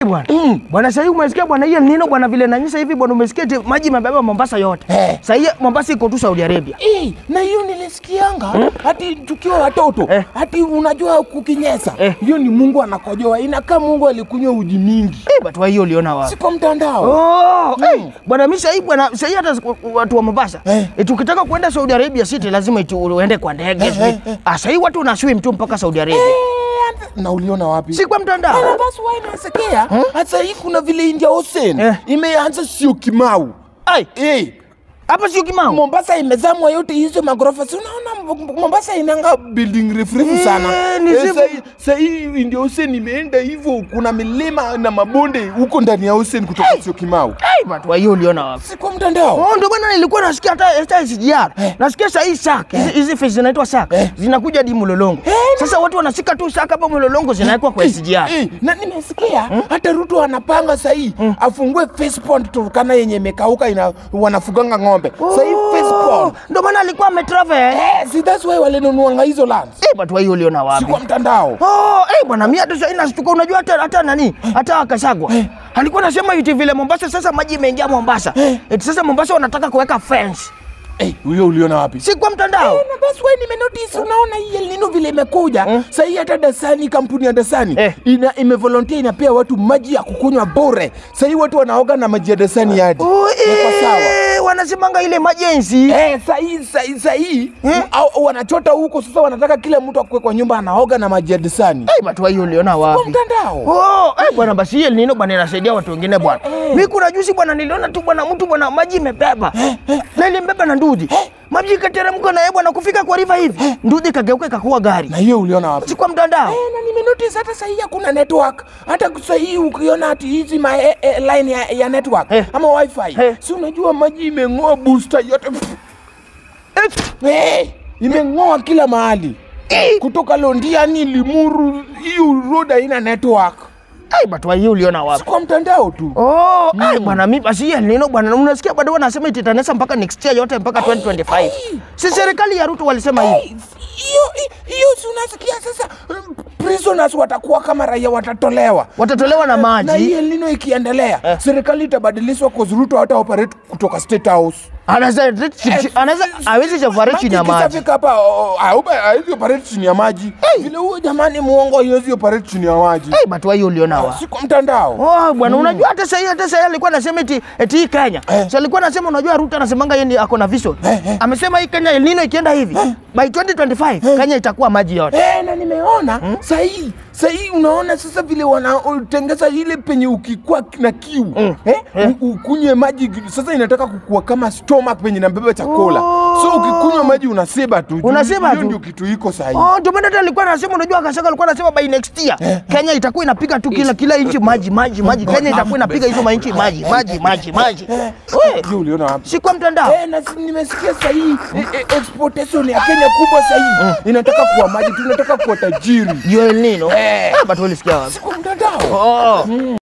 bwana. Bwana sasa hivi umesikia bwana hiyo nino bwana vile nanyesha hivi bwana umesikia eti maji imebeba Mombasa yote. Eh. Sasa hiyo Mombasa iko tu Saudi Arabia. Eh, na hiyo nilisikianga hati tukiwa watoto Eh. hati unajua kukinyesa Eh. hiyo ni Mungu anakojoa, inakaa Mungu alikunywa uji mingi, Eh, watu wa hiyo uliona wapi? si kwa mtandao. Oh, hey, bwana mimi sasa hivi bwana sasa hivi hata siku- watu wa Mombasa Eh. eti ukitaka kwenda Saudi Arabia City lazima eti uende kwa ndege. Eh, eh, eh. Ah, sasa hivi watu wanaswim tu mpaka Saudi Arabia. Eh, na uliona wapi? Si kwa mtandao. Na basi wewe nasikia hata hii kuna vile India Ocean Eh. imeanza sio kimau. Ai, Eh, hapa sio Kimau. Mombasa imezamwa yote hizo magorofa. Si unaona M- Mombasa inanga building refu refu Eh, sana. ni Eh, zivu. sahi- sahi India Ocean imeenda hivyo, kuna milima na mabonde huko ndani ya Ocean kutoka sio kimau. Ai, watu wa hiyo uliona wapi? Si kwa mtandao. Oh, ndio maana nilikuwa nasikia hata hata SGR. Nasikia saa hii sak. Hizi hizi fish zinaitwa sak. Eh. Zinakuja hadi Mlolongo. Sasa watu wanashika tu sak hapa Mlolongo zinawekwa kwa SGR. Eh, na nimesikia hata Ruto anapanga sahii afungue face pond Turkana yenye imekauka ina wanafuganga ng'ombe. Sahii face pond. Ndio maana alikuwa ametravel. Eh, si that's why walinunuanga hizo lands. Eh, watu wa hiyo uliona Si wapi? kwa mtandao. Oh, eh bwana mimi hata sasa nashtuka unajua hata hata nani? Hata Kashagwa. Alikuwa anasema eti vile Mombasa sasa maji imeingia Mombasa. Eti sasa Mombasa wanataka kuweka fence. Eh, huyo uliona wapi? Si kwa mtandao. Eh, na that's why nimenotice unaona hii El Nino vile imekuja Mm. sasa hii hata Dasani kampuni ya Dasani Eh. ina imevolunteer inapea watu maji ya kukunywa bure sasa hii watu wanaoga na maji ya Dasani hadi Oh, Yako sawa eh, wanasemanga ile emergency. Eh, sahii sahii sahii au- wanachota huko sasa, wanataka kila mtu akue kwa nyumba anaoga na maji ya Dasani Eh, watu wa hiyo uliona kwa wapi? mtandao. Oh, eh bwana basi hii El Nino bwana inasaidia watu wengine bwana. Mimi kuna juzi bwana niliona tu bwana mtu bwana maji imebeba. Na ilimbeba na ndudhi. Maji ikateremka na yeye bwana kufika kwa river hivi. Ndudhi kageuka ikakuwa gari. Na hiyo uliona wapi? Si kwa mtandao. Eh, na nimenotice hata sahii hakuna network. Hata sahii ukiona ati hizi ma eh, eh, line ya, ya network Eh. ama wifi Eh. si unajua maji imeng'oa booster yote Eh, eh, imeng'oa kila mahali kutoka Londiani, Limuru, hiyo road haina network, eh, watu wa hiyo uliona wapi? si kwa mtandao tu. Oh, ai bwana mimi basi hii El Nino bwana unasikia bado wanasema itatanesa mpaka next year yote mpaka 2025. Si serikali ya Ruto walisema hivi. Hey, hiyo hiyo si unasikia sasa um, prisoners watakuwa kama raia watatolewa Watatolewa na na hii maji. El Nino ikiendelea serikali itabadilishwa kwa Ruto hata operate kutoka state house Anaweza anaweza hawezi safari chini ya maji. ikishafika hapa oh, oh, haupa- hawezi operate chini ya maji vile huyo jamani muongo haiwezi operate chini ya maji Eh, watu wa hiyo uliona wapi? si kwa mtandao Oh bwana, unajua hata sasa hata sasa alikuwa anasema eti eti hii Kenya. Eh. Sasa alikuwa anasema unajua Ruto anasemanga yeye ni ako na vision. Amesema hii Kenya El Nino ikienda hivi by 2025 Kenya itakuwa maji yote. Eh, na nimeona sahii sahii unaona sasa vile wanatengeza ile penye ukikuwa na kiu eh, u- ukunywe maji sasa inataka kukua kama stomach penye nabeba chakula so ukikunywa maji unaseba tu Juu Unaseba hiyo tu. ndio kitu iko sahii Oh, ndio maana hata alikuwa anasema unajua Kashaga alikuwa anasema by next year Kenya itakuwa inapiga tu kila kila inchi maji maji maji. Kenya itakuwa inapiga hizo mainchi maji maji maji maji. Wewe hiyo uliona wapi si kwa mtandao. Eh, na si- nimesikia sahii eh, eh, exportation ya Kenya kubwa sahii inataka kuwa maji tunataka kuwa tajiri Ndio El Nino. Eh. Ah, but ulisikia wapi? si kwa mtandao Oh.